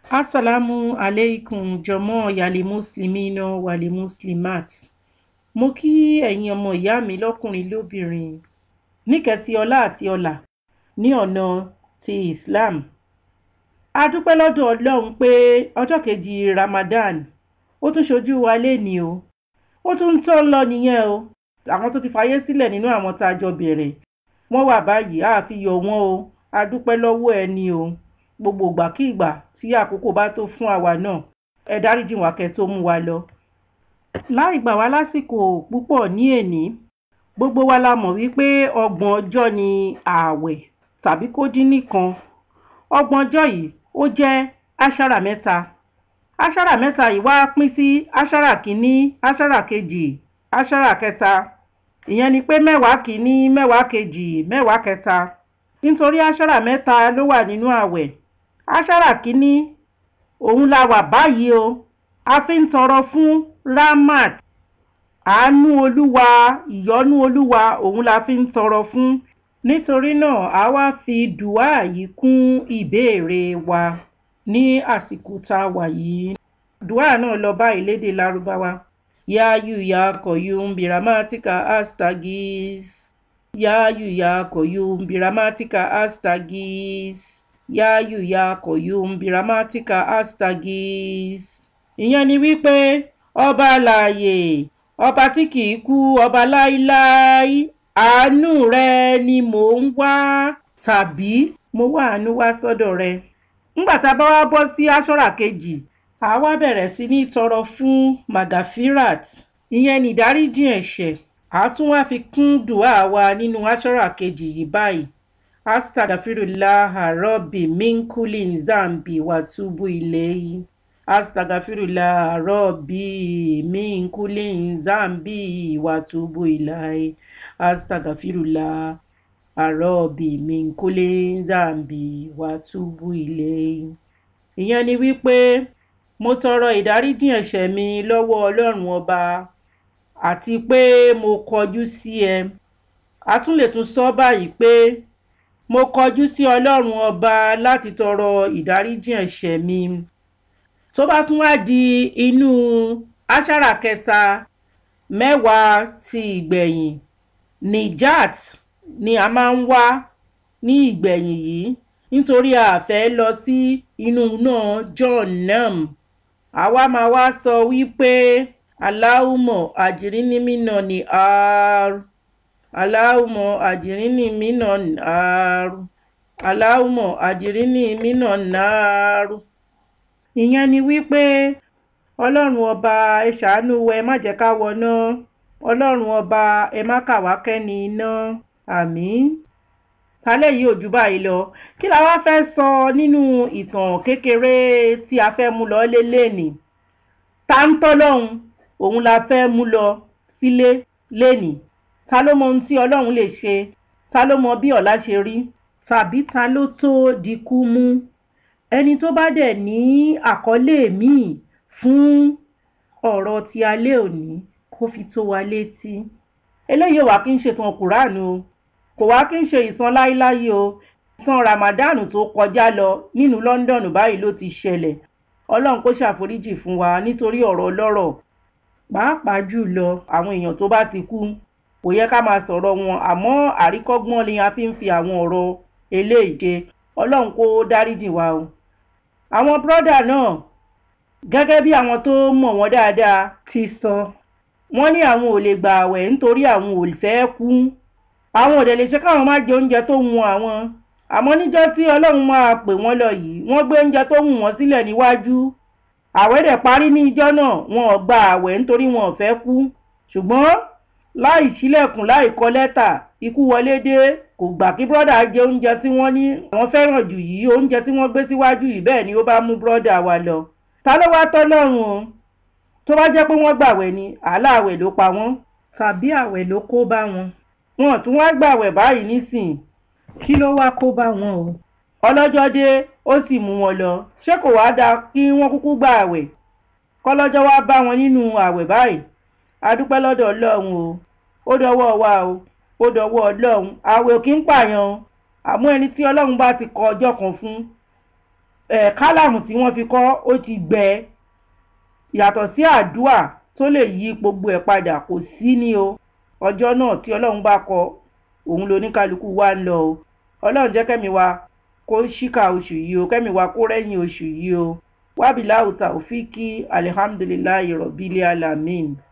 Assalamu alaikum jọmọ́ yàlí muslimina wàlí muslimat. Mo kí ẹ̀yin ọmọ ìyá mi lọ́kùnrin lóbìnrin níkẹtì ọlá àti ọlà ní ọ̀nà ti Islam. A dúpẹ́ lọ́dọ̀ Ọlọ́run pé ọjọ́ kejì Ramadan ó tún ṣojú wa lénìí o. Ó tún ń tọ́ lọ nìyẹn o. Àwọn tó ti fayé sílẹ̀ nínú àwọn tá a jọ bẹ̀rẹ̀ wọ́n wà báyìí a fi yọ̀ wọ́n o. A dúpẹ́ lọ́wọ́ ẹni o. Gbogbo ìgbàkígbà tí àkókò bá tó fún àwa náà ẹ dáríjì wá kẹ́ tó mú wa lọ. Láì gbà wá lásìkò púpọ̀ ní èní gbogbo wa la mọ̀ wípé ọgbọ̀n ọjọ́ ni ààwẹ̀ tàbí kó dín nìkan. Ọgbọ̀n ọjọ́ yìí ó jẹ́ áṣárà mẹ́ta. Áṣárà mẹ́ta yìí wá pín sí áṣárà kìíní, áṣárà kejì, áṣárà kẹta. Ìyẹn ni pé mẹ́wàá kìíní, mẹ́wàá kejì, mẹ́wàá kẹta. Nítorí áṣárà mẹ́ta ló wà nínú ààwẹ̀. Áṣárà kìíní òun la wà báyìí o. A fi ń tọrọ fún Rahmat àánú olúwa ìyọ́nú olúwa òun la fi ń tọrọ fún nítorí náà a wá fi dùá yìí kún ìbéèrè wa ní àsìkò tá a wà yìí dùá náà lọ báyìí lédè lárúbáwá yááyù ya kọ̀yùm biramatika astagis yááyù ya kọ̀yùm biramatika astagis yááyù ya kọ̀yùm biramatika astagis ìyẹn ni wípé ọba alààyè ọba tí kìí kú ọba láíláí àánú rẹ ni mò ń wá tàbí mo wá àánú wá sọ́dọ̀ rẹ. ńgbà tá a bá wá bọ́ sí aṣọ́ra kejì a wá bẹ̀rẹ̀ sí ní tọrọ fún magafirat ìyẹn ní ìdáríjì ẹ̀ṣẹ̀ a tún wá fi kún dùá wa nínú aṣọ́ra kejì yìí báyìí astagfirullah rabbi minkulin zambi watubu ilayhi astagfirullah rabbi min kulli zambi wa tubu ilai astagfirullah rabbi min kulli zambi wa tubu ilai. ìyẹn ni wípé mo tọrọ ìdáríjì ẹ̀ṣẹ̀ mi lọ́wọ́ ọlọ́run ọba àti pé mo kọjú sí ẹ a tún lè tún sọ báyìí pé mo kọjú sí ọlọ́run ọba láti tọrọ ìdáríjì ẹ̀ṣẹ̀ mi tó bá tún wá di inú aṣára kẹta mẹ́wàá ti ìgbẹ̀yìn nijat ni a máa ń wá ní ìgbẹ̀yìn yìí nítorí a fẹ́ lọ sí inú náà john nam àwa máa wá sọ wípé aláhùmọ̀ àjìrínnímínà ní àárú aláhùmọ̀ àjìrínnímínà ní àárú aláhùmọ̀ àjìrínnímínà náárú ìyẹn ni wípé ọlọ́run ọba ẹ ṣàánú wa ẹ má jẹ́ ká wọná ọlọ́run ọba ẹ má kà wá kẹ́ni iná àmín kálẹ̀ yìí ò jù báyìí lọ kí la wá fẹ́ sọ nínú ìtàn kékeré tí a fẹ́ mú lọ lélẹ́ẹ̀nì ta ń tọ́lọ́hun òun la fẹ́ mú lọ sílé lẹ́nì ta ló mọ ohun tí ọlọ́run lè ṣe ta ló mọ bí ọ̀la ṣe rí tàbí ta ló tó dikú mú ẹni tó bá dẹ̀ ní àkọlé míì fún ọ̀rọ̀ ti alẹ́ òní kó fi tó wa létí eléyìí wà kí n ṣe ìtàn kùránù o kò wá kí n ṣe ìtàn láíláyé o ìtàn ramadan tó kọjá lọ nínú London báyìí ló ti ṣẹlẹ̀ ọlọ́run kó ṣàforíjì fún wa nítorí ọ̀rọ̀ ọlọ́rọ̀ pàápàá jùlọ àwọn èèyàn tó bá ti kú kò yẹ ká máa sọ̀rọ̀ wọn àmọ́ àríkọ́gbọ́n ni a fi ń fi àwọn ọ̀rọ̀ eléyìí ṣe ọlọ́run kó dáríjì wa o àwọn bírọ́dà náà gẹ́gẹ́ bí àwọn tó mọ̀ wọ́n dáadáa ti sọ wọ́n ní àwọn ò lè gbà àwẹ̀ nítorí àwọn ò fẹ́ kú àwọn ò dẹ̀ lè ṣe káwọn má jẹ oúnjẹ tó wù àwọn àmọ́ níjọ́ tí ọlọ́run máa pè wọ́n lọ yìí wọ́n gbé oúnjẹ tó wù wọ́n sílẹ̀ níwájú àwẹ̀ dẹ̀ parí ní ijọ́ náà wọn ò gba àwẹ̀ nítorí wọn ò fẹ́ kú ṣùgbọ́n láì ṣílẹ̀kùn láì kọ lẹ́tà ikú wọlé dé kò gbà kí bọ́dà jẹ oúnjẹ tí wọ́n ní àwọn fẹ́ràn jù yìí oúnjẹ tí wọ́n gbé síwájú yìí bẹ́ẹ̀ ni ó bá mú bọ́dà wa lọ. ta ló wá tọ́ lọ́rùn o tó bá jẹ́ pé wọ́n gbàwẹ̀ ni àlá àwẹ̀ ló pa wọ́n tàbí àwẹ̀ ló kó bá wọn. wọn tún wá gbàwẹ̀ báyìí nísìn kí ló wá kó bá wọn o. ọlọ́jọ́ dé ó sì mú wọn lọ ṣé kò wá dáa kí wọ́n kúkú gbà àwẹ̀ kọ́lọ́jọ́ wá bá wọn nínú àwẹ̀ báyìí a dúpẹ́ lọ́dọ̀ ọlọ́run o ó dọwọ́ wa o ó dọwọ́ ọlọ́run àwẹ̀ ò kí ń pààyàn o àmọ́ ẹni tí ọlọ́run bá ti kọ ọjọ́ kan fún ẹ̀ kálàmù tí wọ́n fi kọ́ ó ti gbẹ yàtọ̀ sí àdúà tó lè yí gbogbo ẹ̀ padà kò sí ní o ọjọ́ náà tí ọlọ́run bá kọ òun lóníkálukú wa ń lọ o ọlọ́run jẹ́ kẹ́mi wa kó ṣíkà oṣù yìí o kẹ́mi wa kó rẹ́yìn oṣù yìí o wábìláwùtà òfìkí alihamdulilayi rọ̀bílẹ̀ alamin.